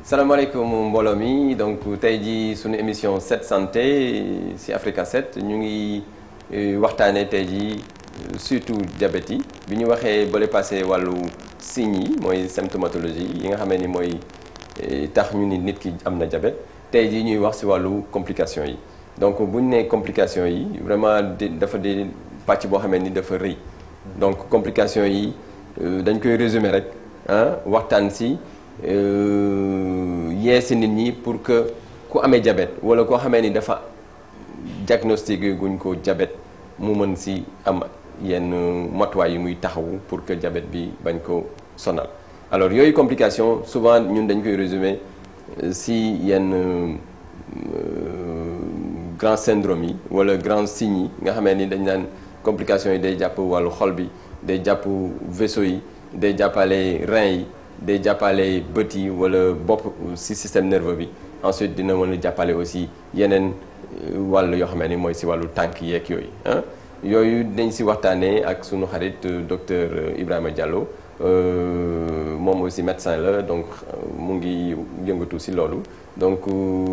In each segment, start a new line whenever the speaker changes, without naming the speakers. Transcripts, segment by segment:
salaamaaleykum mbooloo mi donc tey jii suñu émission 7 santé ci Africa 7 ñu ngi waxtaanee tey jii surtout diabète yi bi ñu waxee bële passé wàllu signes yi mooy symptomatologie yi nga xamee ni mooy tax ñu ni nit ki am na diabète tey jii ñuy wax ci wàllu complication yi donc bu ñu nee complication yi vraiment dafa di pàcc boo xamee ni dafa rëy donc complication yi dañ koy résumer rek ah waxtaan ci yee ci nit ñi pour que ku amee diabète walla koo xamee ni dafa diagnostiqué guñ ko diabète mu mën ci am yenn matuwaay yi muy taxawu pour que diabète bi bañ ko sonal alors yooyu complication souvent ñun dañ koy résumer ci yenn grand syndrome yi walla grand signes yi nga xamee ni dañ naan complications yi day jàpp wàllu xol bi day jàpp vaisseau yi day jàppale rein yi day jàppale bët yi walla bopp ci système nerveux bi ensuite dina mën a jàppale aussi yeneen wàll yoo xam ne mooy ci wàllu tànk yeeg yooyu ah yooyu dañ ci waxtaanee ak sunu xarit docteur Ibrahima Diallo moom aussi médecin la donc mu ngi yëngatu ci loolu donc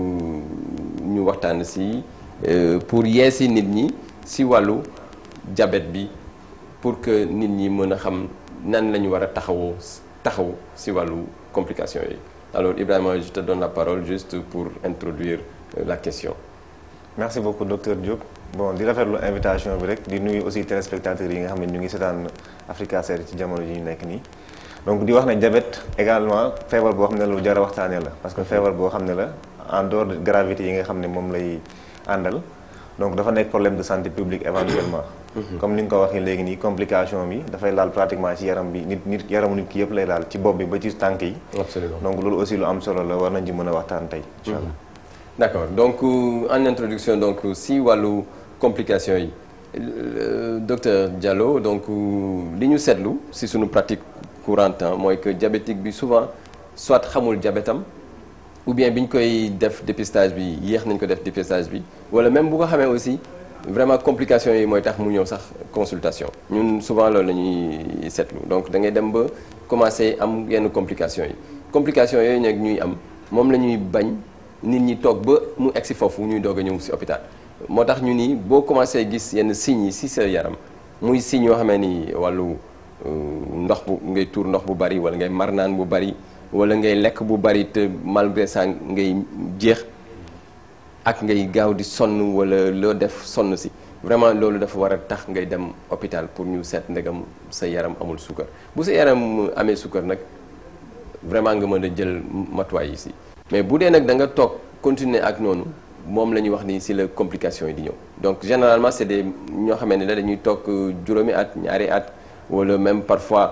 ñu waxtaan ci pour yee ci nit ñi ci wàllu diabète bi pour que nit ñi mën a xam nan la ñu war a taxawoo taxaw ci wàllu complications yi alors Ibrahima je te donne la parole juste pour introduire la question.
merci beaucoup docteur Diop bon di rafetlu invitation bi rek di nuyu aussi téléspectateurs yi nga xam ne ñu ngi seetaan Africa 7 ci jamono ji ñu nekk nii. donc di wax ne diabète également feebar boo xam ne lu jar a waxtaanee la parce que feebar boo xam ne la en dehors de gravité yi nga xam ne moom lay àndal donc dafa nekk problème de santé publique éventuellement. comme ni nga ko waxee léegi nii complication bi dafay laal pratiquement ci yaram bi nit nit yaramu nit ki yëpp lay laal ci bopp bi ba ci tànk yi.
absolument
donc loolu aussi lu am solo la war nañ ci mën a waxtaan tey. incha allah
d'accord donc en introduction donc si wàllu complication yi docteur Diallo donc li ñu seetlu si suñu pratique courante mooy que diabétique bi souvent soit xamul diabètam ou bien bi ñu koy def dépistage bi yéex nañ ko def dépistage bi wala même bu ko xamee aussi vraiment complications yi mooy tax mu ñëw sax consultation ñun souvent loolu la ñuy seetlu donc da ngay dem ba commencer am yenn complications yi complications yooyu nag ñuy am moom la ñuy bañ nit ñi toog ba mu egsi foofu ñuy doog a ñëw ci hôpital moo tax ñu ni boo commencé gis yenn signes yi ci sa yaram muy signes yoo xamee ni wàllu ndox bu ngay tuur ndox bu bari wala ngay mar naan bu bari wala ngay lekk bu bari te malgré ça ngay jeex ak ngay gaaw di sonn wala loo def sonn ci vraiment loolu dafa war a tax ngay dem hôpital pour ñu seet ndegam sa yaram amul suukar bu sa yaram amee suukar nag vraiment nga mën a jël matuwaay yi ci mais bu dee nag da nga toog continuer ak noonu moom la ñuy wax ni ci la complication yi di ñëw donc généralement c'est des ñoo xamante ne la dañuy toog juróomi at ñaari at wala même parfois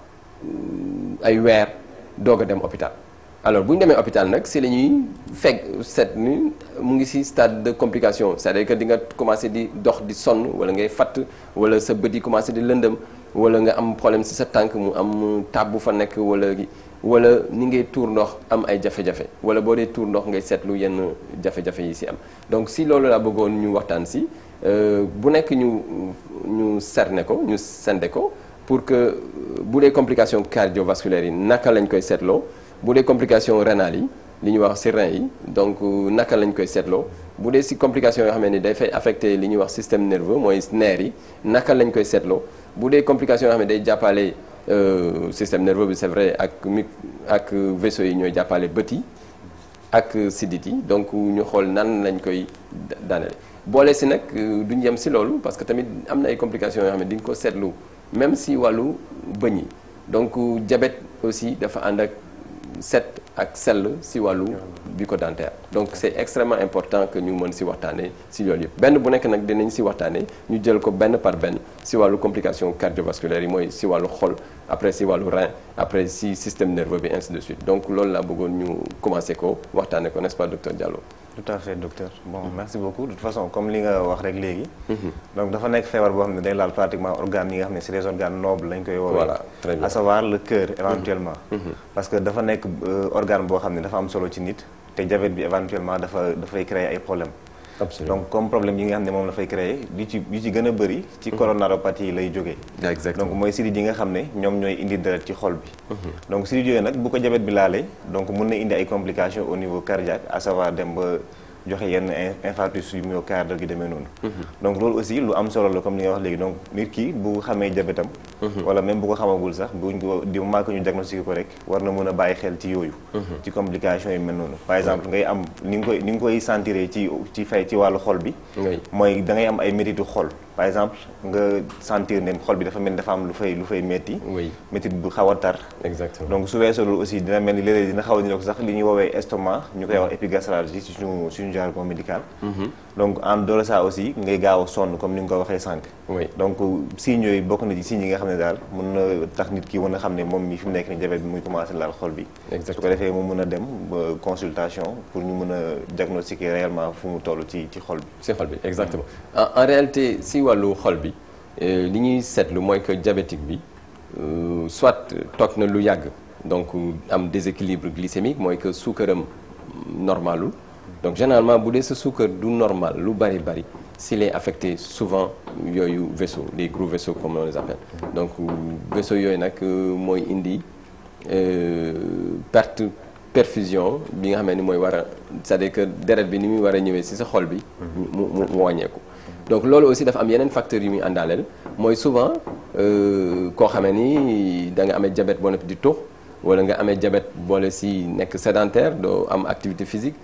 ay weer doog a dem hôpital alors bu ñu demee hôpital nag ci la ñuy fekk seet ni mu ngi ci stade de complication c'est-à-dire que di nga commencer di dox di sonn wala ngay fatt wala sa bët yi commencer di lëndëm wala nga am problème ci sa tànk mu am tab bu fa nekk wala wala ni ngay tuur ndox am ay jafe-jafe wala boo dee tuur ndox ngay seetlu yenn jafe-jafe yi ci am donc ci loolu laa bëggoon ñu waxtaan ci bu nekk ñu ñu cerner ko ñu sende ko pour que bu dee complication cardiovasculaire yi naka lañ koy seetloo bu dee complication rénale yi li ñuy wax ci rein yi donc naka lañ koy seetloo bu dee ci complication yoo xam ne day fay affecter li ñuy wax système nerveux mooy nerf yi naka lañ koy seetloo bu dee complication yoo xam ne day jàppale système nerveux bi c'est vrai ak mi ak vaisseau yi ñooy jàppale bët yi ak sidit yi donc ñu xool nan lañ koy daanale boole ci nag duñ yem ci loolu parce que tamit am na ay complications yoo xam ne di nga ko seetlu même ci wàllu bëñ yi donc diabète aussi dafa ànd ak set ak sell ci wàllu bucco-dentaire donc c'est extrêmement important que ñu mën ci waxtaanee ci loolu yëpp benn bu nekk nag dinañ ci waxtaanee ñu jël ko benn par benn ci wàllu complication cardiovasculaire yi mooy ci wàllu xol après ci wàllu rein après ci système nerveux bi ainsi de suite donc loolu laa bëggoon ñu commencer ko waxtaanee ko n'est-ce pas docteur Diallo.
tout à fait docteur bon merci beaucoup de toute façon comme li nga wax rek léegi. donc dafa nekk feebar boo xam ne day laal pratiquement organes yi nga xam ne c'est des organes nobles lañ koy woowee.
voilà très bien
à savoir le cœur éventuellement. parce que dafa nekk organe boo xam ne dafa am solo ci nit te diabète bi éventuellement dafa dafay créer ay problèmes
Absolument.
donc comme problème yi nga xam ne moom la fay créer li ci li ci gën a bëri ci coronaropathie lay jógee
exactement
donc mooy sidit yi nga xam ne ñoom ñooy indi deret ci xol bi donc sidit yooyu nag bu ko diabète bi laalee donc mun na indi ay complications au niveau cardiaque à savoir dem ba joxe yenn in- infarctus yu myocarde gi demee noonu donc loolu aussi lu am solo la comme li nga wax léegi donc nit ki bu xamee diabète am wala même bu ko xamagul sax buñ ko di moment que ñu diagnostiqué ko rek war na mën a bàyyi xel ci yooyu ci complications yi mel noonu par exemple ngay am ni nga koy ni nga koy sentiré ci ci fay ci wàllu xol bi
Oui.
mooy da ngay am ay métitu xol par exemple nga sentir ne xol bi dafa mel ni dafa am lu fay lu fay métti
oui
métit bu xaw a tar
exactement
donc su weesoo loolu aussi dina mel ni léeg-léeg dina xaw a niroog sax li ñuy woowee estomac ñu koy wax épigastralgie ci suñu suñu jargon médical donc en dehors de ça aussi ngay gaaw a sonn comme ni nga ko waxee sànq
oui
donc signes yooyu bokk na ci signes yi nga xam ne daal mën na tax nit ki mën a xam ne moom mi fi mu nekk ni diabète bi muy commencé laal xol bi su ko
exactement
defee mu mën a dem ba consultation pour ñu mën a diagnostiquer réellement fu mu toll ci ci xol bi
si xol bi exactement en en réalité si wàllu xol bi euh, li ñuy seetlu mooy que diabétique bi euh, soit toog na lu yàgg donc am déséquilibre glycémique mooy que suukaram normalul donc généralement bu dee sa suukar du normal lu bari bari s'il est affecté souvent yooyu vaisseau les gros vaisseaux comme on les appelle donc vaisseau yooyu nag euh, mooy indi euh, perte perfusion bi nga xamee ni mooy war a c'est-à-dire que deret bi ni muy war a ñëwee ci sa xol bi mu mu mu wàññeeku donc loolu aussi dafa am yeneen facteurs yu muy àndaaleel mooy souvent euh, koo xamee ni da nga amee diabète boo nekk di tux wala nga amee diabète boole ci nekk sédentaire doo am activité physique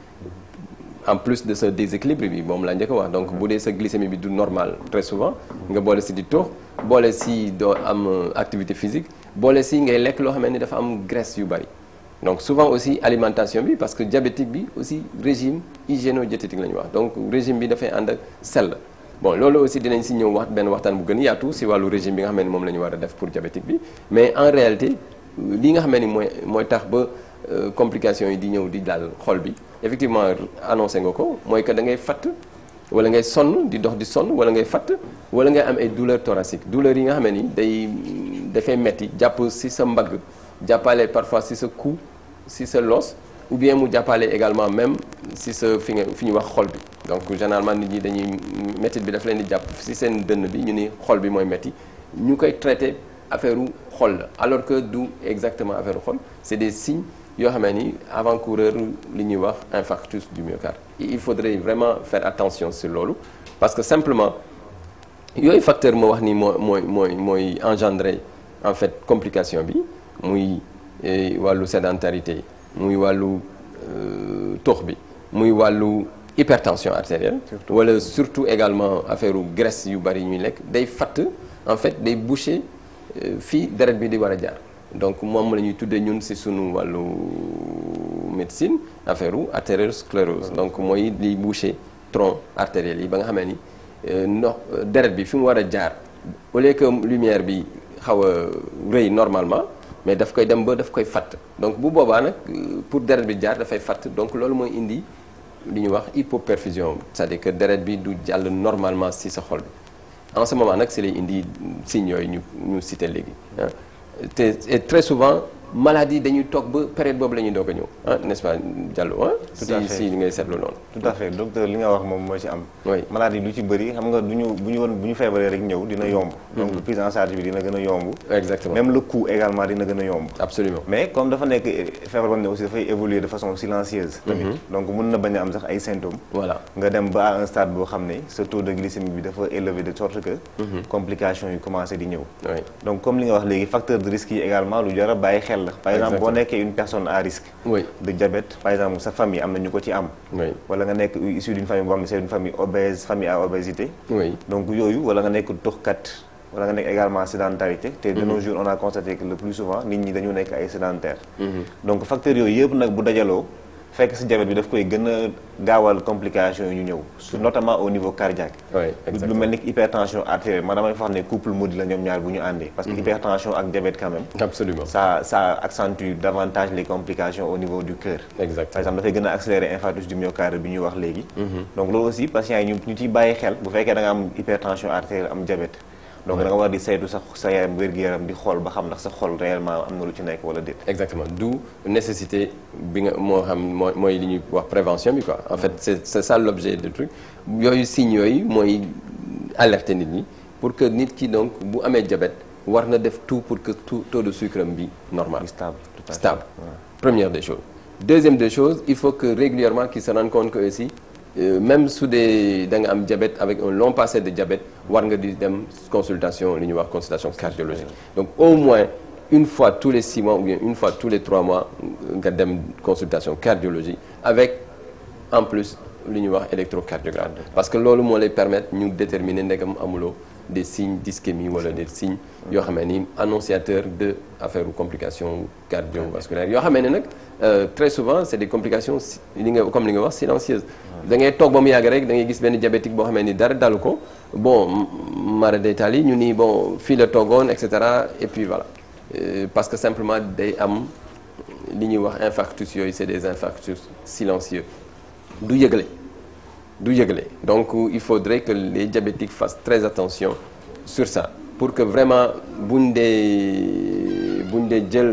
en plus de ce déséquilibre bi moom laa njëkk a wax donc bu dee sa glycémie bi du normal très souvent nga boole si di tux boole si doo am euh, activité physique boole si ngay lekk loo xam ni dafa am graisse yu bari donc souvent aussi alimentation bi parce que diabétique bi aussi régime hygiéno-diététique la ñuy wax donc régime bi dafay ànd ak sell bon loolu aussi dinañ si ñëw wax benn waxtaan bu gën a yaatu si wàllu régime bi nga xam ne moom la ñu war a def pour diabétique bi mais en réalité li nga xam ni mooy mooy tax ba euh, complications yi di ñëw di dal xol bi effectivement annoncé nga ko mooy que da ngay fatt wala ngay sonn di dox di sonn wala ngay fatt wala ngay am ay douleurs thoraciques douleurs yi nga xam ni day dafay metti jàpp si sa mbagg jàppale parfois si sa cou si sa los ou bien mu jàppale également même si sa fi nga fi ñu wax xol bi donc généralement nit ñi dañuy métti bi daf leen di jàpp si seen dënn bi ñu ni xol bi mooy métti ñu koy traité affaire u xol la alors que du exactement affaire u xol c'est des signes yoo xamee ni avant-coureur li ñuy wax infarctus du myocarde il faudrait vraiment faire attention sur loolu parce que simplement yooyu facteur ma wax ni moo mooy mooy mooy engendrer en fait complication bi muy eh, wàllu sédentarité muy wàllu euh, tox bi muy wàllu hypertension artérielle wala surtout également affaire u graisse yu bari ñuy lekk day fatt en fait day boucher euh, fii deret bi di war a jaar donc moom la ñuy tuddee ñun ci sunu wàllu médecine affaire u artériosclérose donc mooy liy boucher tronc artériel yi ba nga xamee ni euh, ndox deret bi fi mu war a jaar au lieu que lumière bi xaw a rëy normalement mais daf koy dem ba daf koy fatt donc bu boobaa nag euh, pour deret bi jaar dafay fatt donc loolu mooy indi li ñuy wax hypoperfusion c'est-à-dire que deret bi du jàll normalement ci sa xol bi en ce moment nag ci lay indi signes yooyu ñu ñu cité léegi ah te et très souvent maladie dañuy toog ba période boobu la ñuy doog a ñëw ah n'est-ce pas Diallo ah
Tout
si
à fait.
si li ngay seetlu noonu
tout à fait docteur li nga wax moom moo ci am
Oui.
maladie lu ci bëri xam nga du ñu bu ñu woon bu ñu feebaree rek ñëw dina yomb donc prise en charge bi dina gën a yomb
exactement
même le coût également dina gën a yomb
absolument
mais comme dafa nekk feebar boo xam ne aussi dafay évoluer de façon silencieuse tamit donc mun na bañ a am sax ay symptômes
voilà
nga dem ba à un stade boo xam ne sa taux de glycémie bi dafa élevé de sorte que complications yi commencé di ñëw
oui
donc comme li nga wax léegi facteur de risque yi également lu jar a bàyyi xel la par exemple boo
Exactement.
nekkee une personne à risque
oui
de diabète par exemple sa famille am na ñu ko ci am
oui
wala nga nekk issu d'une famille boo xam ne c'est une famille obèse famille à obésité
oui
donc yooyu wala nga nekk tuxkat wala nga nekk également sédentarité te de nos jours on a constaté que le plus souvent nit ñi dañu nekk ay sédentaires donc facteurs yooyu yëpp nag bu dajaloo fekk si diabète bi daf koy gën a gaawal complications yi ñu ñëw su notamment au niveau cardiaque
oui
lu
exactement
mel ni hypertension artérielle man damay wax ne couple maudit la ñoom ñaar bu ñu àndee parce que hypertension ak diabète quand même
absolument
ça ça accentue davantage les complications au niveau du cœur par
exactement
exemple dafay gën a accélérer infarctus du myocarde bi ñuy wax léegi donc loolu aussi patients yi ñu ñu ciy bàyyi xel bu fekkee da nga am hypertension artérielle am diabète donc da nga war di saytu sa sa yaram wér-gu-yaram di xool ba xam ndax sa xol réellement am na lu ci nekk wala déet.
exactement d'où nécessité bi nga moo xam mooy mooy li ñuy wax prévention bi quoi en fait c'est c'est ça l'objet du truc yooyu signes yooyu mooy alerter nit ñi pour que nit ki donc bu amee diabète war na def tout pour que tout taux de sucre am bi normal
stable tout à fait.
stable première des choses deuxième des choses il faut que régulièrement qu'ils se rendent compte que aussi euh, même su dee da nga am diabète avec un long passé de diabète war nga di dem consultation li ñuy wax consultation cardiologique donc au moins une fois tous les six mois ou bien une fois tous les trois mois nga dem consultation cardiologie avec en plus li ñuy wax électrocardiogramme parce que loolu moo lay permettre ñu déterminer ndegam amuloo des signes d'ischémie wala des signes yoo xam ni annonciateur de affaire ou complications cardiovasculaires yoo xam ne nag très souvent c'est des complications li nga comme li nga wax silencieuses da ngay toog ba mu yàgg rek da ngay gis benn diabétique boo xam ni dara dalu ko bon mara d'Italie ñu ni bon fii la toogoon et cetera et puis voilà Euh, parce que simplement day am li ñuy wax infarctus yooyu c'est des infarctus silencieux du yëgle du yëgle donc il faudrait que les diabétiques fassent très attention sur ça pour que vraiment buñ dee buñ dee jël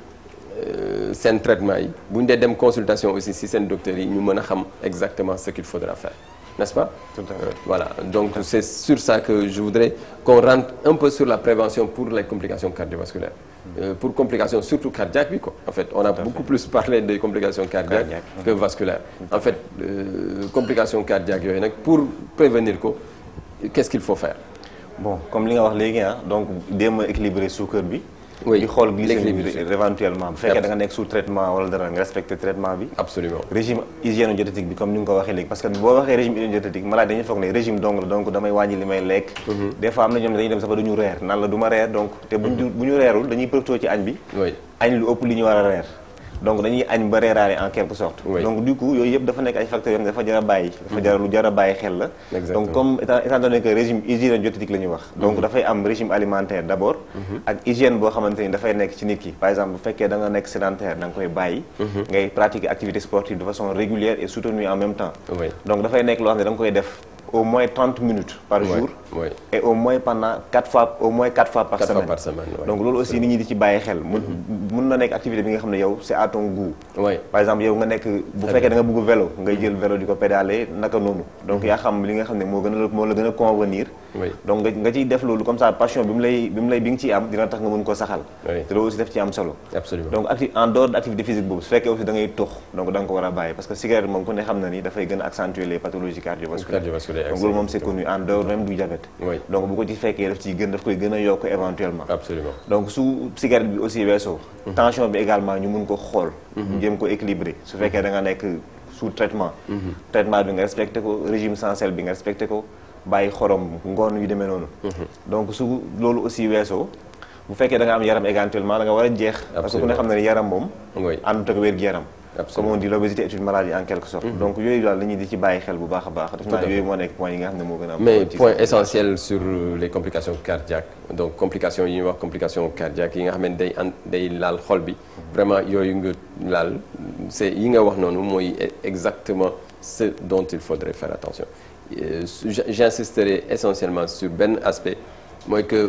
seen traitement yi buñ dee dem consultation aussi si seen docteurs yi ñu mën a xam exactement ce qu'il faudra faire n'est-ce pas
Tout à fait.
voilà donc c'est sur ça que je voudrais qu'on rentre un peu sur la prévention pour les complications cardiovasculaires Euh, pour complications surtout cardiaques bi quoi en fait on a beaucoup plus parlé des complications cardiaques
Cardiaques.
que vasculaires en fait euh, complications cardiaques yooyu nag pour prévenir ko qu'est-ce qu'il faut faire
bon comme li nga wax léegi ah donc déem a équilibrer suukar bi.
Oui,
di xool glycémie
l'équilibre
bi éventuellement bu fekkee da nga nekk sous traitement wala dara nga respecter traitement bi.
absolument
régime hygiéno-diététique bi comme ni nga ko waxee léegi parce que boo waxee régime hygiéno-diététique malade dañuy foog ne régime dong la donc damay wàññi li may lekk. des fois am na ñoom ne dañuy dem sax ba duñu reer nan la du ma reer donc te buñ bu ñu reerul dañuy profité ci añ bi.
oui
añ lu ëpp li ñu war a reer donc dañuy añ ba reeraale en quelque sorte
Oui.
donc du coup yooyu yëpp dafa nekk ay facteurs yoo xam ne dafa jar a bàyyi dafa jar lu jar a bàyyi xel la
Exactement.
donc comme étant étant donné que régime hygiéno-diététique la ñuy wax donc dafay am régime alimentaire d'abord ak hygiène boo xamante ni dafay nekk ci nit ki par exemple bu fekkee da nga nekk sédentaire da nga koy bàyyi ngay pratiquer activité sportive de façon régulière et soutenue en même temps
Oui.
donc dafay nekk loo xam ne da nga koy def au moins 30 minutes par
Oui,
jour
oui.
et au moins pendant 4 fois au moins 4 fois par
Quatre fois
semaine
par semaine, oui.
donc loolu aussi nit ñi di ci bàyyi xel mun mun na nekk activité bi nga xam ne yow c'est à ton goût
oui
par exemple yow nga nekk bu fekkee da nga bëgg vélo ngay jël vélo di ko pédaler naka noonu donc yaa xam li nga xam ne moo gën a moo la gën a convenir
Oui.
donc nga nga ciy def loolu comme ça passion bi mu lay bi mu lay bi nga ciy am dina tax nga mën ko saxal
Oui.
te loolu aussi daf ci am solo
absolument
donc acti en dehors de activité physique boobu su fekkee aussi da ngay tux donc da nga ko war a bàyyi parce que cigarette moom ku ne xam na ni dafay gën a accentuer les pathologies cardiovasculaires
Cardiovasculaires,
donc loolu moom c'est connu en dehors même du diabète
Oui.
donc bu ko ci fekkee daf ciy gën daf koy gën a yokk éventuellement
absolument
donc su cigarette bi aussi weesoo tension bi également ñu mun ko xool ñu jéem ko équilibrer su fekkee da nga nekk sous traitement traitement bi nga respecté ko régime sans sel bi nga respecté ko bàyyi xorom ngoon yu demee noonu donc su loolu aussi weesoo bu fekkee da nga am yaram éventuellement da nga war a jeex parce que ku ne xam na ne yaram moom
Oui.
àndut ak wér-gu-yaram
Absolument.
comme on dit l'obésité est une maladie en quelque sorte donc yooyu daal la ñuy di ci bàyyi xel bu baax a baax def
Tout à
naa
fait.
yooyu moo nekk point yi nga xam ne moo gën a am
mais
solo ci
point
sa-
essentiel sur les complications cardiaques donc complications yi ñuy wax complications cardiaques yi nga xam ne day an day laal xol bi vraiment yooyu nga laal c'est yi nga wax noonu mooy exactement ce dont il faudrait faire attention Euh, su- j- j'insisterai essentiellement sur benn aspect mooy que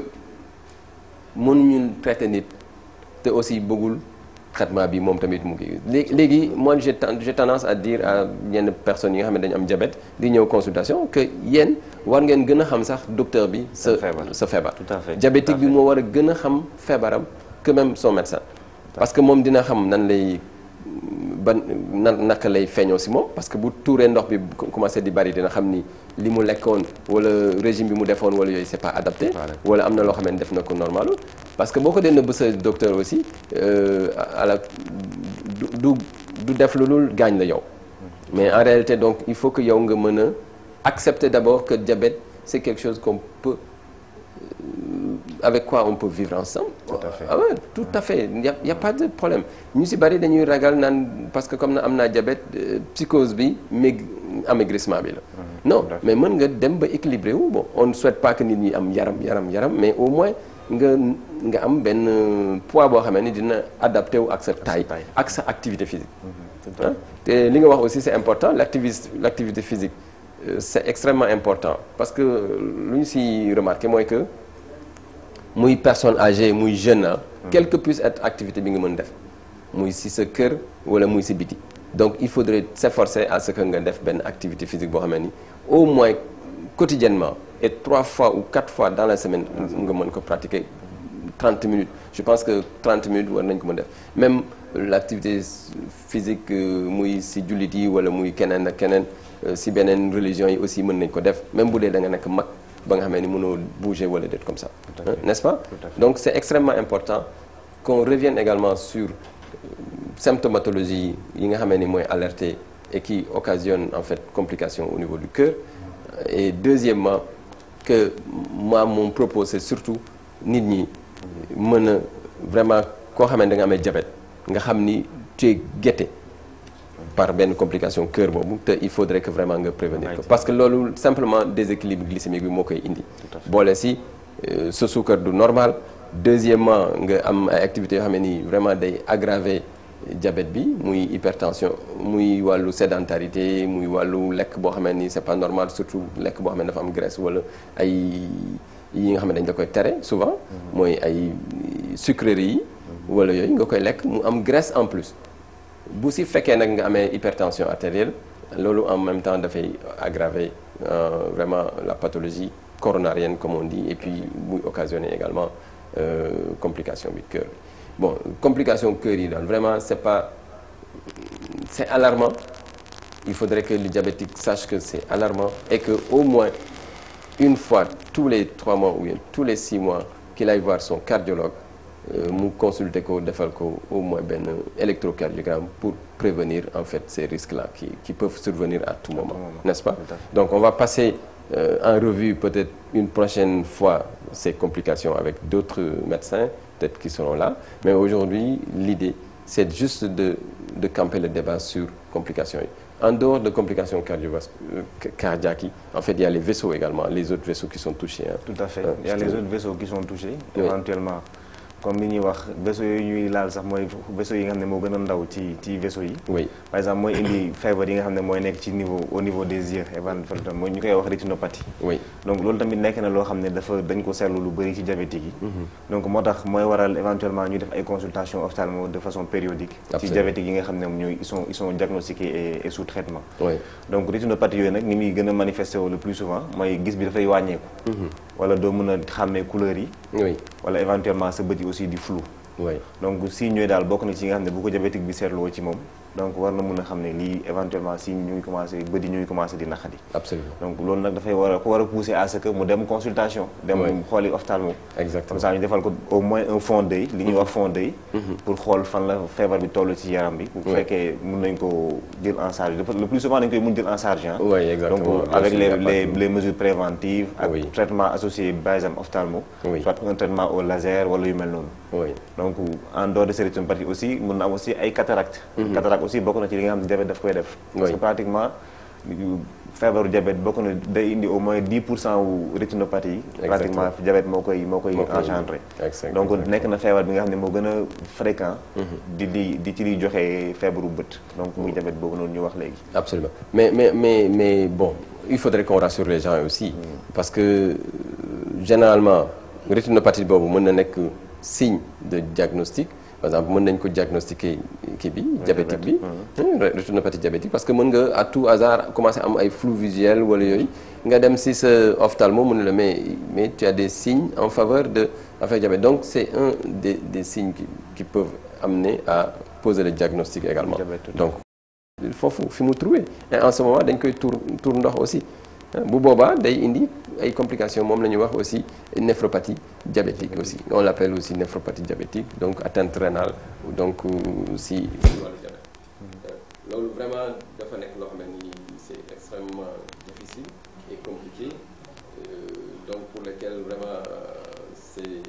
mënuñu traiter nit te aussi bëggul traitement bi moom tamit mu ngi léegi léegi moi j'ai ten- j'ai tendance à dire à yenn personnes yi nga xam ne dañu am diabète di ñëw consultation que yéen war ngeen gën a xam sax docteur bi sa
Sa feebar.
sa feebar
Tout à fait,
diabétique
tout à
bi moo war a gën a xam feebaram que même son médecin parce que moom dina xam nan lay ban nan naka lay feeñoo si moom parce que bu tuuree ndox bi co- commencé di bari dina xam ni li mu lekkoon wala régime bi mu defoon wala yooyu c'est pas adapté
pas adapté.
wala am na loo xam ne def na ko normal parce que boo ko dee nëbb sa docteur aussi euh, à la du du du def lu dul gaañ la yow mais en réalité donc il faut que yow nga mën a accepter d'abord que diabète c'est quelque chose qu'on peut avec quoi on peut vivre ensemble.
Tout à fait.
Ah ouais, tout à fait il y a il y a pas de problème ñu ci bari dañuy ragal naan parce que comme na am naa diabète euh, psychose bi meg amaigrissement bi la. non
tout à fait.
mais mën nga dem ba équilibré wu bon on ne souhaite pas que nit ñi am yaram yaram yaram mais au moins nga nga am benn euh, poids boo xamee ni dina adapté wu ak sa taille
taille.
ak sa activité physique.
tout à
Hein? te li nga wax aussi c'est important l'activité l'activité physique euh, c'est extrêmement important parce que lu ñu ci remarqué mooy que muy personne âgée muy jeune ah quelle que puisse être activité bi nga mën def muy si sa kër wala muy si biti donc il faudrait s'efforcer à ce que nga def benn activité physique boo xamee ni au moins quotidiennement et trois fois ou quatre fois dans la semaine nga mën ko pratiquer 30 minutes je pense que 30 minutes war nañ ko mën def même l'activité physique muy si jullit yi wala muy keneen ak keneen si beneen religion yi aussi mën nañ ko def même bu dee da nga nekk mag ba nga xamee ni mënoo bouger wala déet comme ça n'est-ce pas donc c'est extrêmement important qu'on revienne également sur symptomatologie yi nga xamee ni mooy alerter et qui occasionne en fait complications au niveau du cœur et deuxièmement que moi mon propos c'est surtout nit ñi mën a vraiment koo xam ne da nga amee diabète nga xam ni tu es guetté par benn complication cœur boobu te il faudrait que vraiment nga prévenir ko parce que loolu simplement déséquilibre glycémique bi moo koy indi boole si sa suukar du normal deuxièmement nga am ay activités yoo xam ne nii vraiment day aggraver diabète bi muy hypertension muy wàllu sédentarité muy wàllu lekk boo xam ne nii c'est pas normal surtout lekk boo xam ne dafa am graisse wala ay yi nga xam ne dañ la koy tere souvent mooy ay sucreries yi wala yooyu nga koy lekk mu am graisse en plus bu si fekkee nag nga amee hypertension artérielle loolu en même temps dafay aggraver euh, vraiment la pathologie coronarienne comme on dit et puis muy occasionner également euh, complication bi cœur bon complication cœur yi daal vraiment c'est pas c'est alarmant il faudrait que le diabétique sache que c'est alarmant et que au moins une fois tous les trois mois ou bien tous les six mois qu'il aille voir son cardiologue mu consulter ko defal ko au moins benn électrocardiogramme pour prévenir en fait ces risques-là qui qui peuvent survenir à tout moment n'est-ce pas donc on va passer euh, en revue peut-être une prochaine fois ces complications avec d'autres médecins peut-être qui seront là mais aujourd'hui l'idée c'est juste de de camper le débat sur complications yi en dehors de complications cardiaques yi en fait il y a les vaisseaux également les autres vaisseaux qui sont touchés hein.
tout à fait il y a les autres vaisseaux qui sont touchés éventuellement comme li ñuy wax vaisseaux yooyu ñuy laal sax mooy vaisseaux yi nga xam ne moo gën a ndaw ci ci vaisseaux yi
oui
par exemple mooy indi feebar yi nga xam ne mooy nekk ci niveau au niveau des yeux éventuellement mooy ñu koy wax rétinopathie
oui
donc loolu tamit nekk na loo xam ne dafa dañ ko seetlu lu bëri ci diabétique yi donc moo tax mooy waral éventuellement ñu def ay consultations ophtalmo de façon périodique ci
Absolument.
diabétique yi nga xam ne ñooy ils sont ils sont diagnostiqués et, et sous traitement
oui
donc rétinopathie yooyu nag ni muy gën a manifesté wu le plus souvent mooy gis bi dafay wàññeeku wala doo mën a xàmmee couleurs yi
oui
wala éventuellement sa bët yi aussi di flou
oui
donc si ñooy daal bokk na ci yi nga xam ne bu ko diabétique bi seetloo ci moom donc war na mën a xam ne lii éventuellement si ñu ngi commencé bët yi ñu ngi commencé di naqadi
absolument
donc loolu nag dafay war a ko war a pousser à ce que mu dem consultation dem
Oui.
xooli ophtalmo
exactement
comme ça ñu defal ko au moins un fond d'œil li ñuy wax fond d'œil pour xool fan la feebar bi toll ci yaram bi bu
Oui.
fekkee mën nañ ko jël en charge dafa le plus souvent dañ koy mën jël en charge hein.
Oui, exactement.
donc
Bien
avec
sûr,
les
y a pas
les
de-
les mesures préventives ak
Oui.
traitement associé par exemple ophtalmo
Oui.
soit un traitement au laser wala yu mel noonu
oui
donc en dehors de ces rétinopathie aussi mën na am aussi ay cataracte cataracte aussi bokk na ci li nga xam ne diabète daf koy def parce que
Oui.
pratiquement yu- feebaru diabète bokk na day indi au moins 10 pour cent wu rétinopathie yi
Exactement.
pratiquement diabète moo koy moo koy
Moo koy
engendré
exactement.
donc nekk na feebar bi nga xam ne moo gën a fréquent di di di ci liy joxe feebaru bët donc muy diabète boobu noonu ñu wax léegi
Absolument. Mais, mais, mais, mais bon, il faudrait qu'on rassure les gens aussi. Parce que euh, généralement, rétinopathie boobu mën na nekk signe de diagnostic. Par exemple, mën nañ ko diagnostiquer kii bi diabétique bi. Hum, ré- rétinopathie diabétique parce que mën nga à tout hasard commencer am ay flou visuel wala yooyu nga dem si sa ophtalmo mu ne la mais mais tu as des signes en faveur de affaire diabète. Donc c'est un des des signes qui qui peuvent amener à poser le diagnostic également.
Diabète, tout à
Donc foofu fi mu trouvé et en ce moment dañ koy tour tour ndox aussi bu boobaa day indi ay complications moom la ñuy wax aussi néphropathie diabétique aussi on l'appelle aussi néphropathie diabétique donc atteinte rénale donc euh, si wàllu diabète loolu vraiment dafa nekk loo xam ne ni c'est extrêmement difficile et compliqué euh, donc pour lequel vraiment euh, c'est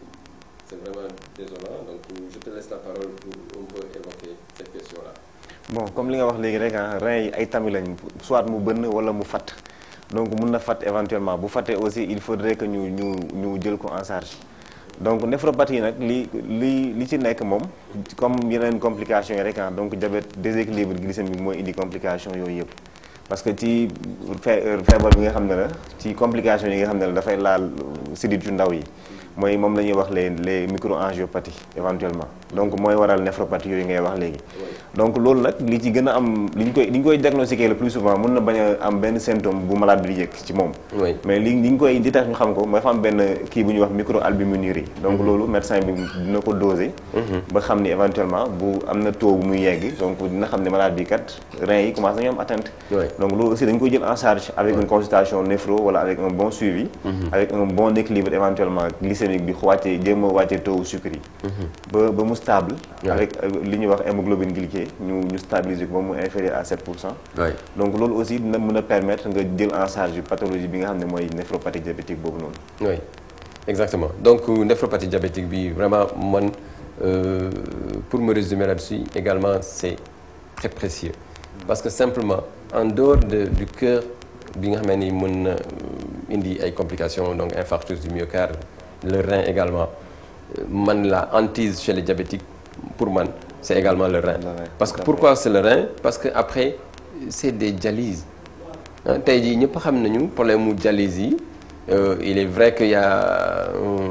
c'est vraiment désolant donc je te laisse la parole pour un peu évoquer cette question-là
bon comme li nga wax léegi rek ah rein yi ay tami lañ soit mu bënn wala mu fatt donc mun na fatt éventuellement bu fattee aussi il faudrait que ñu ñu ñu jël ko en charge donc néphropathie yi nag li li li ci nekk moom comme yeneen complications yi rek ah donc diabète déséquilibre glycémique mooy indi complication yooyu yëpp parce que ci fe feebar bi nga xam ne la ci complication yi nga xam ne la dafay laal sidit yu ndaw yi mooy moom la ñuy wax les les microangiopathies éventuellement donc mooy waral néphropathie yooyu ngay wax léegi donc loolu nag li ci gën a am li ñu koy li ñu koy diagnostiquer le plus souvent mën na bañ a am benn symptôme bu malade bi di yëg ci moom
oui
mais li li ñu koy di tax ñu xam ko mooy dafa am benn kii bu ñuy wax microalbuminurie donc loolu médecin bi dina ko doser ba xam ni éventuellement bu am na taux bu muy yegg donc dina xam ne malade bi kat reins yi commencé nañu am atteinte
Oui.
donc loolu aussi dañ koy jël en charge avec une consultation néphro wala avec un bon suivi avec un bon équilibre éventuellement glycémique bi wàccee jéem a wàccee taux sucre yi ba ba mu stable
Oui.
avec euh, li ñuy wax hémoglobine glyquée ñu ñu stabiliser ko ba mu inférieur à 7 pour cent
oui
donc loolu aussi dina mën a permettre nga jël en charge pathologie bi nga xam ne mooy néphropathie diabétique boobu noonu
oui exactement donc euh, néphropathie diabétique bi vraiment man euh, pour me résumer là-dessus également c'est très précieux parce que simplement en dehors de du cœur bi nga xam ni mën na euh, indi ay complications donc infarctus du myocarde le rein également euh, man la hantise chez les diabétiques pour man c'est également le rein
Le rein,
parce que
tout à
pourquoi c'est le rein parce que après c'est des dialyses ah tey jii ñëpp xam nañu problème mu dialyse yi euh, il est vrai qu'il y a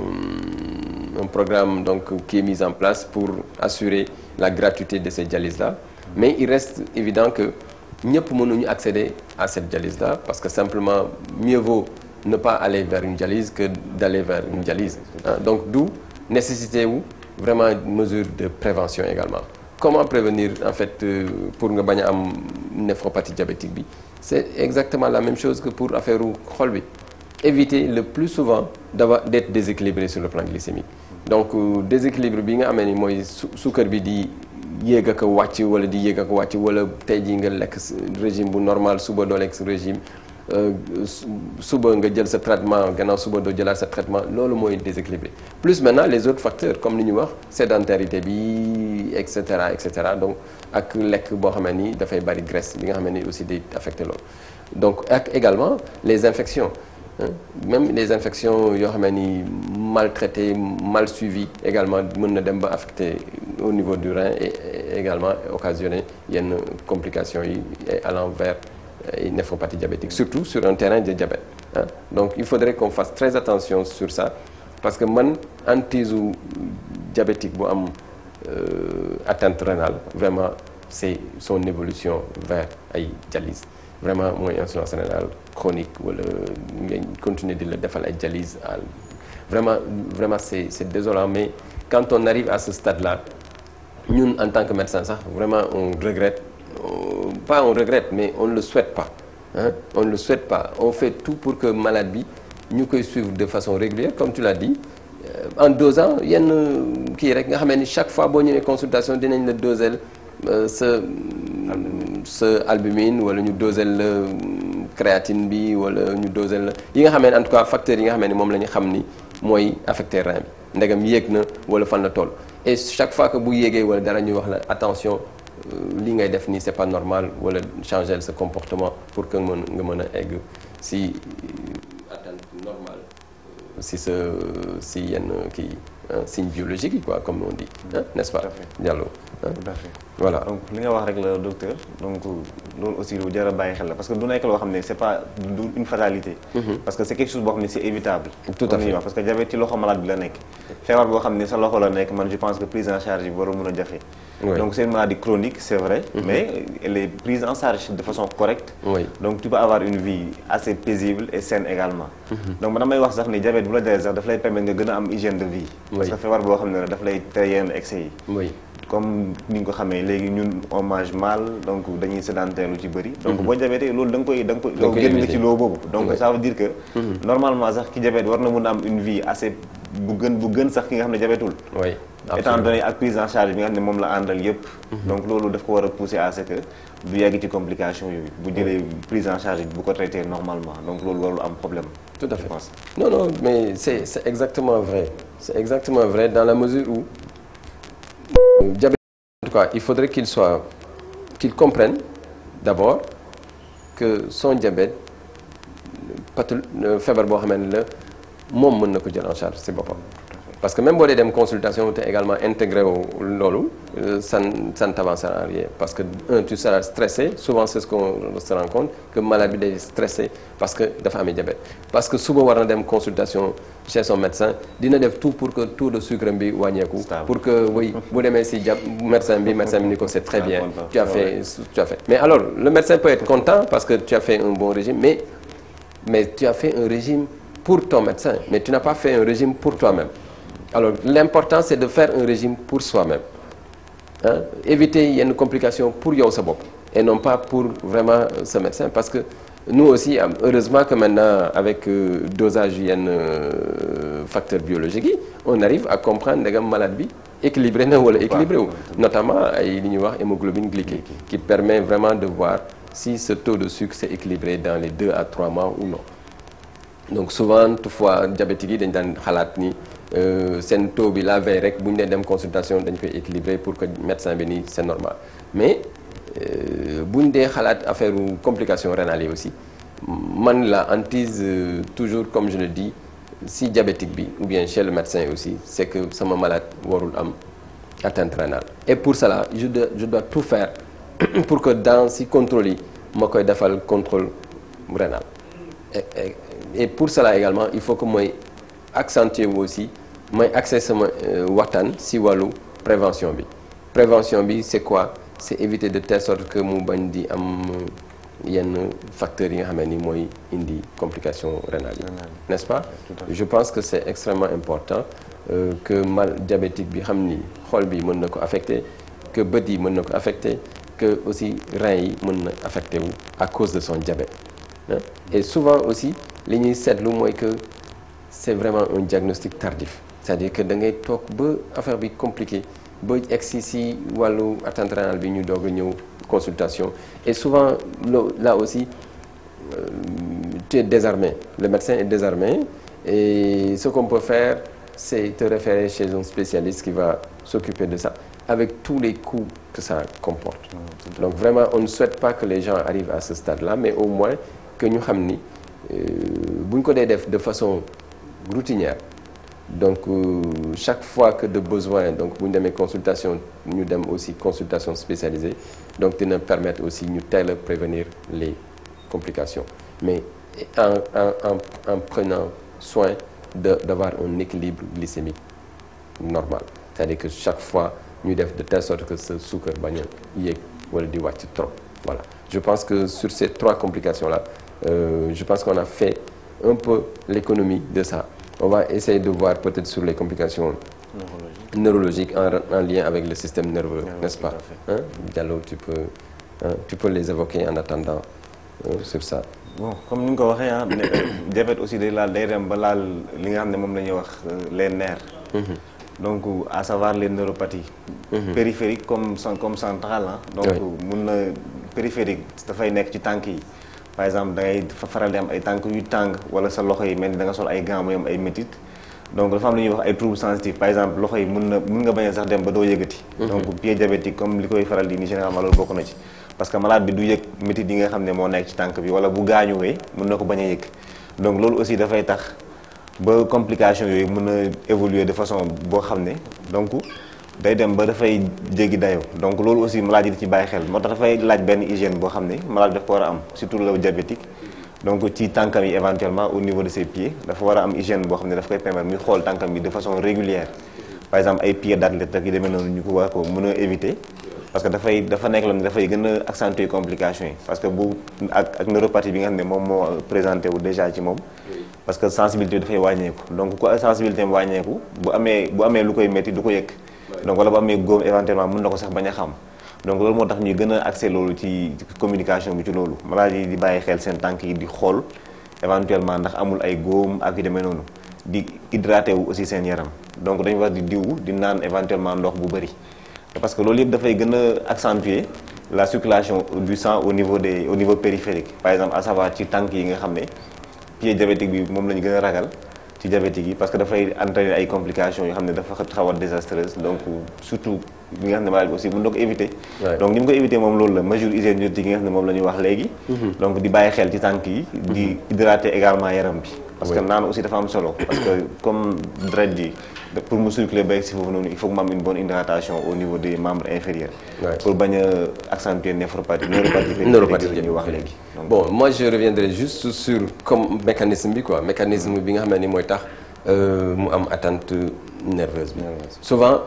un, un programme donc qui est mis en place pour assurer la gratuité de ces dialyses là mais il reste évident que ñëpp mënuñu accéder à cette dialyse là parce que simplement mieux vaut ne pas aller vers une dialyse que d'aller vers une dialyse ah donc d'où nécessité wu vraiment mesure de prévention également comment prévenir en fait euh, pour nga bañ a am néphropathie diabétique bi c'est exactement la même chose que pour affaire u xol bi éviter le plus souvent d'avoir d'être déséquilibré sur le plan glycémique donc euh, déséquilibre bi nga amee ni mooy su suukar bi di yéeg ak a wàcc wala di yéeg ak a wàcc wala tey jii nga lekk s- régime bu normal suba doo lekk sa régime euh, su- suba nga jël sa traitement gannaaw suba doo jëlaat sa traitement loolu mooy déséquilibré plus maintenant les autres facteurs comme li ñu wax sédentarité bi et cetera et cetera donc ak lekk boo xamee ni dafay bari graisse bi nga xamee ni aussi day affecté loolu donc ak également les infections hein. même les infections yoo xamee ni maltraitées mal suivies également mën na dem ba affecté au niveau du rein et et également occasionner yenn complications yi et allant vers et néphropathie diabétique surtout sur un terrain de diabète hein. donc il faudrait qu'on fasse très attention sur ça parce que man hantise u diabétique bu am euh, atteinte rénale vraiment c'est son évolution vers ay dialyse vraiment mooy insuffisance rénale chronique wala ngay continuer di la defal ay dialyse à vraiment vraiment c'est c'est désolant mais quand on arrive à ce stade-là ñun en tant que médecin sax vraiment on regrette euh, pas on regrette mais on ne le souhaite pas hein on ne le souhaite pas on fait tout pour que malade bi ñu koy suivre de façon régulière comme tu l'as dit euh, en dosant yenn kii rek nga xamee ni chaque fois boo ñëwee consultation dinañ la doser euh, sa sa albumine wala ñu doser la créatine bi wala ñu doser la yi nga xamee ne en tout cas facteurs yi nga xamee ni moom la ñu xam ni mooy affecté rein bi ndegam yéeg na wala fan la toll et chaque fois que bu yéegee wala dara ñuy wax la attention euh, li ngay def nii c'est pas normal wala changer sa comportement pour que mën nga mën a egg si euh, atteinte normale euh, si sa si yenn kii hein, signe biologique yi quoi comme on dit hein, n'est-ce pas
Tout à fait.
Diallo hein?
tout à fait
voilà
donc li nga wax rek la docteur donc loolu aussi lu jar a bàyyi xel la parce que du nekk loo xam ne c'est pas du une fatalité parce que c'est quelque chose boo xam ne c'est évitable
Tout à
comme ni ñuy
fait.
wax parce que diabète ci loxo malade bi la nekk feebar boo xam ne sa loxo la nekk man je pense que prise en charge yi war a mën a jafe
Oui.
donc c'est une maladie chronique c'est vrai mais elle est prise en charge de façon correcte
oui
donc tu peux avoir une vie assez paisible et saine également donc man damay wax sax ni diabète bu la dalee sax daf lay permettre nga gën a am hygiène de vie parce
Oui.
que feebar boo xam ne la daf lay tere yenn excès yi
oui
comme ni nga ko xamee léegi ñun on mange mal donc dañuy sédentaire lu ci bëri donc boo diabété loolu da nga koy da nga koy
Da nga koy
génn nga
éviter.
ci loo boobu donc
Ouais.
ça veut dire que normalement sax ki diabète war na mën a am une vie assez bu gën bu gën sax ki nga xam ne diabétul
oui
étant
absolument.
donné ak prise en charge bi nga xam ne moom la àndal yépp donc loolu daf ko war a pousser à ce que du yegg ci complication yooyu bu jëlee prise en charge bu ko traité normalement donc loolu warul am problème
Tout à
je
fait.
pense
Non, non, mais c'est c'est exactement vrai. C'est exactement vrai dans la mesure où, euh, diabète, en tout cas, il faudrait qu'il soit, qu'il comprenne d'abord que son diabète, pathol- euh, feebar boo xamee ne la moom mën na ko jël en charge si boppam. parce que même boo dee dem consultation te également intégré wu loolu ça ne ça ne t'avancera en rien parce que un tu seras stressé souvent c'est ce qu'on se rend compte que malade bi day stressé parce que dafa amee diabète parce que suba war na dem consultation chez son médecin dina def tout pour que taux de sucre bi wàññeeku pour que oui bu demee si jàpp médecin bi médecin bi ni ko c'est très bien tu as fait tu as fait mais alors le médecin peut être content parce que tu as fait un bon régime mais mais tu as fait un régime pour ton médecin mais tu n'as pas fait un régime pour toi-même alors l'important c'est de faire un régime pour soi-même hein éviter yenn complications pour yow sa bopp et non pas pour vraiment ce médecin parce que nous aussi heureusement que maintenant avec euh, dosage yenn euh, facteurs biologiques yi on arrive à comprendre ndegam malade bi équilibré na wala équilibré wu notamment ay li ñuy wax hémoglobine glyquée qui permet vraiment de voir si ce taux de sucre s'est équilibré dans les deux à trois mois ou non donc souvent toutefois diabétiques yi dañ daan xalaat ni seen taux bi la veille rek bu ñu nee dem consultation dañ koy équilibrer pour que médecin bi ni c'est normal mais bu ñu dee xalaat affaire complications rénales yi aussi man la hantise toujours comme je le dis si diabétique bi ou bien chez le médecin aussi c'est que sama malade warul am atteinte rénale et pour cela je dois je dois tout faire pour que dans si contrôle yi ma koy defal contrôle rénal et, et, et pour cela également il faut que mooy accentuer wu aussi mooy accès sama waxtaan si wàllu prévention bi prévention bi c'est quoi c'est éviter de telle sorte que mu bañ di am yenn facteurs yi nga xam ne ni mooy indi complications rénales yi n'est-ce pas je pense que c'est extrêmement important euh, que mal diabétique bi xam ni xol bi mën na ko affecter que bët yi mën na ko affecter que aussi rein yi mën na affecté wu à cause de son diabète hein? et souvent aussi li ñuy seetlu mooy que c'est vraiment un diagnostic tardif c'est-à-dire que da ngay toog ba affaire bi compliqué ba egsi si wàllu attente rénale bi ñu doog a ñëw consultation et souvent là aussi euh, tu es désarmé le médecin est désarmé et ce qu'on peut faire c'est te référer chez un spécialiste qui va s'occuper de ça avec tous les coûts que ça comporte donc vraiment on ne souhaite pas que les gens arrivent à ce stade-là mais au moins que ñu xam ni bu ñu ko dee def de façon routinière donc euh, chaque fois que de besoin donc bu ñu demee consultation ñu dem aussi consultation spécialisée donc dina permettre aussi ñu teel a prévenir les complications mais en en en en prenant soin de d'avoir un équilibre glycémique normal c'est-à-dire que chaque fois ñu def de telle sorte que ce sucre bañ a yéeg wala di wàcc trop voilà je pense que sur ces trois complications là euh, je pense qu'on a fait un peu l'économie de ça on va essayer de voir peut-être sur les complications neurologiques en, en lien avec le système nerveux
Oui,
n'est-ce
tout
pas
à fait.
hein Diallo tu peux hein, tu peux les évoquer en attendant euh, sur ça
bon comme ni nga ko waxee ah ne- diabète aussi day laal day dem ba laal li nga xam ne moom la ñuy wax euh, les nerfs donc à savoir les neuropathies périphériques comme cen- comme centrales ah donc
Oui.
mun na périphérique dafay nekk ci tànk yi par exemple da ngay fa- faral di am ay tànk yu tàng wala sa loxo yi mel ni da nga sol ay gants muy am ay métit donc dafa am lu ñuy wax ay troubles sensitifs par exemple loxo yi mun na mun nga bañ a sax dem ba doo yëgati donc pied diabétique comme li koy faral di ni généralement loolu bokk na ci parce que malade bi du yëg métit yi nga xam ne moo nekk ci tànk bi wala bu gaañuwee mun na ko bañ a yëg donc loolu aussi dafay tax ba complication yooyu mën a évoluer de façon boo xam ne donc day dem ba dafay jéggi dayoo donc loolu aussi malade yi di ci bàyyi xel moo tax dafay laaj benn hygiène boo xam ne malade daf ko war a am surtout le diabétique donc ci tànkam yi éventuellement au niveau de ses pieds dafa war a am hygiène boo xam ne daf koy permettre muy xool tànkam yi de façon régulière par exemple ay pieds d'athlète ak yu demee noonu ñu ko war ko mën a éviter parce que dafay dafa nekk loon dafay gën a accentuer complications yi parce que bu ak ak neuropathie bi nga xam ne moom moo présenté wu déjà ci moom parce que sensibilité bi dafay wàññeeku donc ku sensibilité am wàññeeku bu amee bu amee lu koy métti du ko yëg donc wala bu amee góom éventuellement mën na ko sax bañ a xam donc loolu moo tax ñuy gën a accès loolu ci communication bi ci loolu malade yi di bàyyi xel seen tànk yi di xool éventuellement ndax amul ay góom ak yu demee noonu di hydraté wu aussi seen yaram donc dañu war di diwu di naan éventuellement ndox bu bëri parce que loolu yëpp dafay gën a accentuer la circulation du sang au niveau des au niveau périphérique par exemple à savoir ci tànk yi nga xam ne pied diabétique bi moom la ñu gën a ragal ci diabétique yi parce que dafay entraîner ay complications yoo xam ne dafa xaw a désastreuse donc surtout bi nga xam ne malade bi aussi mën na ko éviter
Ouais.
donc ni mu ko éviter moom loolu la mesure hygiénique yi nga xam ne moom la ñuy wax léegi donc di bàyyi xel ci tànk yi di hydrater également yaram bi parce que
Oui.
naan aussi dafa am solo parce que comme deret ji da- pour mu circuler ba si foofu noonu il faut que mu am une bonne hydratation au niveau des membres inférieurs
Ouais.
pour bañ a accentuer néphropathie neuropathie périphérique
neuropathie
la ñuy wax léegi donc
bon moi je reviendrai juste sur comme mécanisme bi quoi mécanisme bi nga xam ne ni mooy tax euh, mu am atteinte nerveuse bi souvent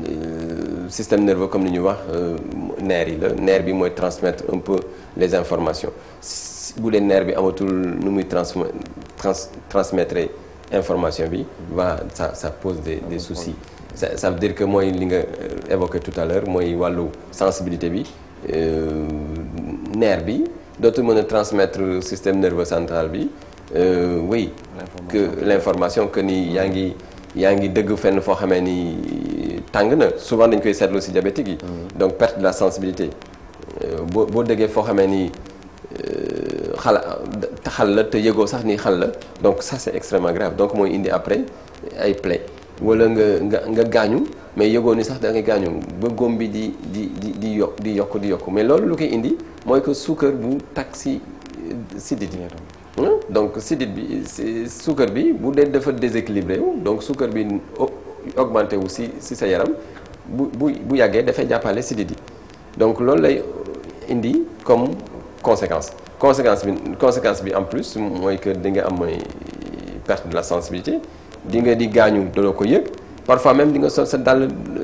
euh, système nerveux comme ni ñuy wax euh, nerf yi la nerf bi mooy transmettre un peu les informations si bu dee nerf bi amatul nu muy transme trans transmettre information bi va ça ça pose des des soucis ça ça veut dire que mooy li nga euh, évoqué tout à l'heure mooy wàllu sensibilité bi euh, nerf bi dootul mën a transmettre système nerveux central bi euh, oui que l'information que ni yaa ngi yaa ngi dëgg fenn foo xamee ni tàng na souvent dañ koy seetlu ci diabétique yi donc perte de la sensibilité Euh, boo boo dëggee foo xamee ni euh, xala xal la te yëgoo sax ni xal la donc ça c'est extrêmement grave donc mooy indi après ay plaies wala nga nga nga gaañu mais yëgoo ni sax da nga gaañu ba góom bi di di di di yokk di yokk di yokk mais loolu lu koy indi mooy que suukar bu takk si sidit yi Hein? donc sidit bi si suukar bi bu dee dafa déséquilibré wu donc suukar bi au- augmenté wu si si sa yaram bu bu bu yàggee dafay jàppale sidit yi donc loolu lay indi comme conséquence conséquence bi conséquence bi en plus mooy que di nga am mooy perte de la sensibilité di nga di gaañu doo ko yëg parfois même di nga sol sa dàll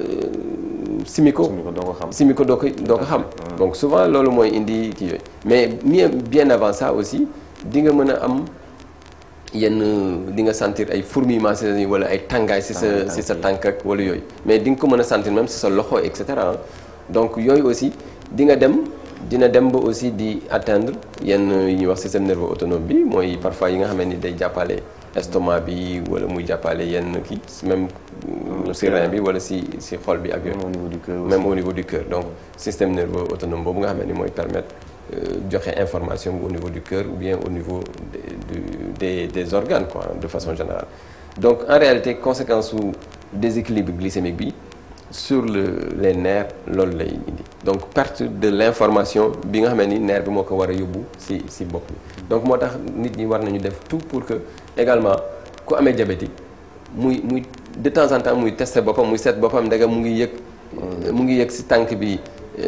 euh, simiko
suñu ko doo ko xam
simi ko doo ko doo ko xam donc souvent loolu mooy indi kii yooyu mais mieux bien avant ça aussi di nga mën a am yenn di nga sentir ay fourmillements si sa wala ay tàngaay si sa
Tàngaay,
si sa
tànk
tànk ak wala yooyu mais di nga ko mën a sentir même si sa loxo et cetera donc yooyu aussi di nga dem dina dem ba aussi di atteindre yenn yi ñuy wax système nerveux autonome bi mooy parfois yi nga xam ni day jàppale estomac bi wala muy jàppale yenn kii même si rein bi wala si si xol bi ak yooyu
même au niveau du cœur aussi.
même au niveau du cœur donc système nerveux autonome boobu nga xam ne mooy permettre euh, joxe information bi au niveau du cœur ou bien au niveau des du- des des organes quoi de façon générale donc en réalité conséquence su déséquilibre glycémique bi sur le les nerfs loolu lay indi donc perte de l'information bi nga xam ni nerf bi moo ko war a yóbbu ci ci bopp bi donc moo tax nit ñi war nañu def tout pour que également ku amee diabétique muy muy de temps en temps muy tester boppam muy seet boppam ndegam mu ngi yëg mu ngi yëg ci tànk bi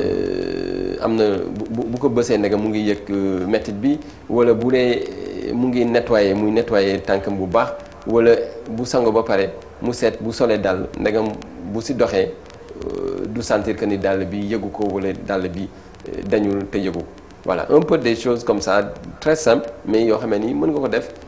euh, am na bu bu ko bësee ndegam mu ngi yëg euh, métit bi wala bu dee mu ngi nettoyer muy nettoyer tànkam bu baax wala bu sango ba pare mu seet bu solee dàll ndegam bu ci doxee euh, du sentir que ni dàll bi yëgu ko wala dàll bi euh, dañul te yëgu ko voilà un peu des choses comme ça très simple mais yoo xam ne ni mën nga ko def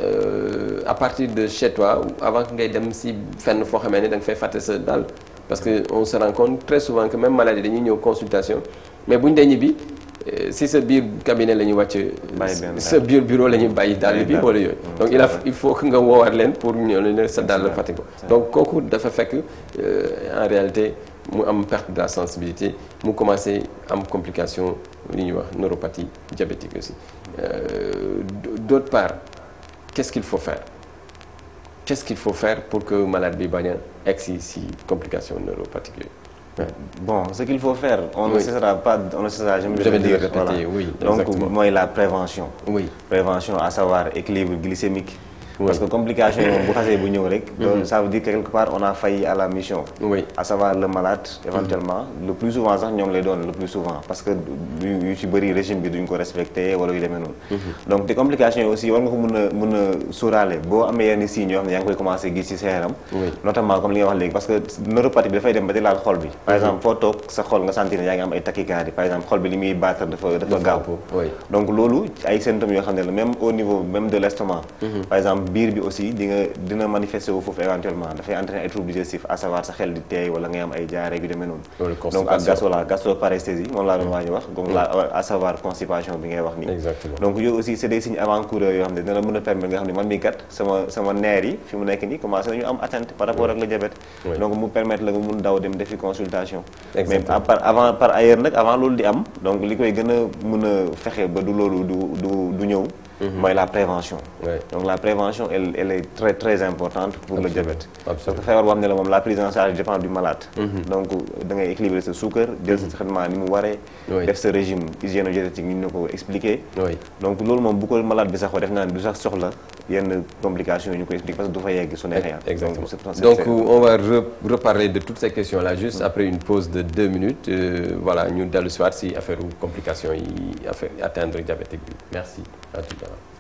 euh, à partir de chez toi ou avant que ngay dem si fenn foo xamee ne da nga fay fàtte sa dàll parce que on se rend compte très souvent que même maladie dañuy ñëw consultation mais bu ñu dee ñibbi euh, si sa biir cabinet la ñuy wàcc
Bàyyi benn
sa biir bureau la ñuy bàyyi dàll
Bàyyi
bi
dàll.
wala yooyu
Mm,
donc
c'est
il a
vrai.
il faut que nga woowaat leen pour ñëw ne sa dàll
vrai.
fàtte ko
C'est
donc kooku dafa fekk euh, en réalité mu am perte de la sensibilité mu commencé am complication li ñuy wax neuropathie diabétique aussi Euh, d- d'autre part qu'est-ce qu'il faut faire qu'est-ce qu'il faut faire pour que malade bi bañ a egg si si complication neuropathique yooyu
Bon, ce qu'il faut faire, on
Oui.
ne cessera pas, on ne cessera jamais de
Jamais
le
de le
dire.
répéter, oui,
Donc,
exactement.
moi, la prévention.
oui
Prévention, à savoir équilibre glycémique.
Oui.
Parce que complication, bu xasee bu ñëw rek. donc ça veut dire que quelque part on a failli à la mission.
oui
à savoir le malade éventuellement le plus souvent sax ñoom lay doon le plus souvent parce que yu yu ci bëri régime bi duñ ko respecté wala yu demee noonu donc te complications yi aussi war nga ko mën a mën a sóoraale boo amee yenn signes yoo xam ne yaa ngi koy commencé gis ci sa yaram
Oui.
notamment comme li nga wax léegi parce que neuropathie bi dafay dem ba di laal xol bi par exemple foo toog sa xol nga sentir ne yaa ngi am ay tachycardie par exemple xol bi li muy battre dafa dafa gaaw
oui
donc loolu ay symptômes yoo xam ne la même au niveau même de l'estomac par exemple biir bi aussi di nga dina manifester wu foofu éventuellement dafay entraîner ay troubles digestifs à savoir sa xel di teey wala ngay am ay jaare yu demee noonu
Wala
donc ak gas
constipation.
voilà gastroparesthésie moom laa doon waaj a wax donc la à savoir constipation bi ngay wax nii
Exactement.
donc yooyu aussi c'est des signes avant-coureurs yoo xam ne dina la mën a permettre nga xam ne man mii kat sama sama nerf yi fi mu nekk nii commencé nañu am atteinte par rapport ak le diabète
Oui.
donc mu permettre la nga mun daw dem defi consultation mais
Exactement.
à part avant par ailleurs nag avant loolu di am donc li koy gën a mën a fexe ba du loolu du du du ñëw mooy la prévention
Ouais.
donc la prévention elle elle est très très importante pour le diabète parce
Absolument.
que feebar boo xam ne la moom la prise en charge dépend du malade donc da ngay équilibrer sa suukar jël sa traitement ni mu waree
Oui.
def sa régime hygiéno-diététique ni ñu la ko expliqué
oui
donc loolu moom bu ko malade bi sax def naa ne du sax soxla yenn complications yi ñu koy expliquer parce que du fa yegg su neexee yàlla.
Exactement.
Donc, c'est- c'est-
Donc,
c'est-
on va re- reparler de toutes ces questions-là juste après une pause de deux minutes. Euh, voilà, ñu dellu si waat si affaire complications yi affaire atteindre diabétique bi. Merci. À tout à l'heure.